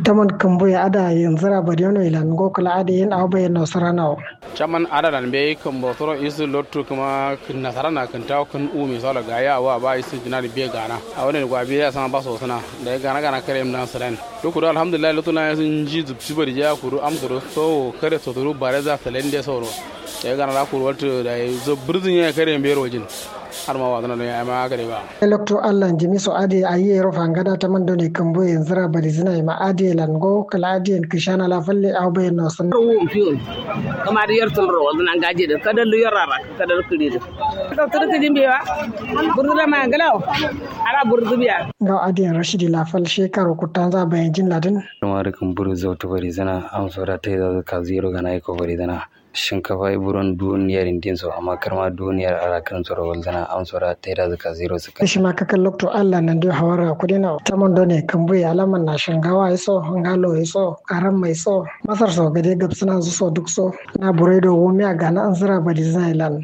taman kambo ya ada yanzu ra bari yono ilan go kala ada yin aw bayan nasara nawo chaman ada dan be kambo toro isu lottu kuma nasara na kan taw kan umi sala ga ya wa ba isu dinar be gana a wannan gwa be ya sama ba so sana da gana gana kare mu dan saran to kudu alhamdulillah lutu na sun ji zubci bari ja kudu amsuru so kare so duru bare za salende soro da gana la kudu wato da zo burzun ya kare be rojin har ma wadana ne ai ma gare ba electro allah jimi so adi ayi ro fangada ta mando ne kambo yanzu ra bari zina ma adi lango kala adi en kishana la falle aw bayan no san ro wum fiol kama da yar tun ro na gaje da kada lu yarara kada kiri da da tar ka jimbe wa burdu da ma galaw ara burdu biya ga adi en rashidi la fal shekaro kutan za bayan jin ladin kuma da kan buru zautu bari zana am sora ta da ka zero ga na ko bari zana shinkafa buron duniyar indin so amma karma duniyar ara kan tsoro walzana an tsora ta da zaka zero suka shi ma kakan lokto Allah nan dai hawara kudi na ta mondo ne kambu ya alaman na shingawa iso ngalo iso aran mai so masar so gade gabsuna su so duk so na buredo wumi a gana an zira badi zailan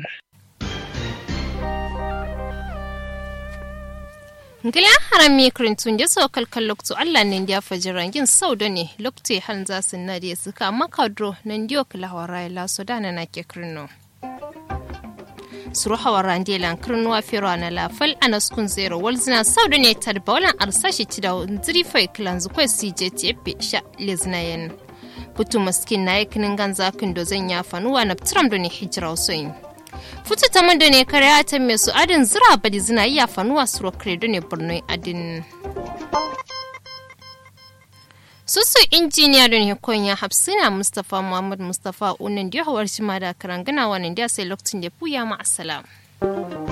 Ngila haram mi krintun da so kalkal lokto Allah ne dia fajirangin sau da ne lokte han za su na da suka makadro nan dio kala hawara la so da na ke krino. Suru hawara ndi lan krino wa firo na la fal anas kun zero walzina sau da ne tad bawalan arsashi ti da ziri fai klan zu kwai CJTF sha lezna yen. Putu maskin na yakinin ganza kin do zan ya fanuwa na tram da ne hijira soyin. futu ta manda ne kare ta mai su adin zira badi zina iya fanuwa suro kredo ne borno adin susu injiniya don ya hafsina mustapha muhammad mustapha unan da hawar shi ma da karangana wani da sai lokacin da puya ma assalam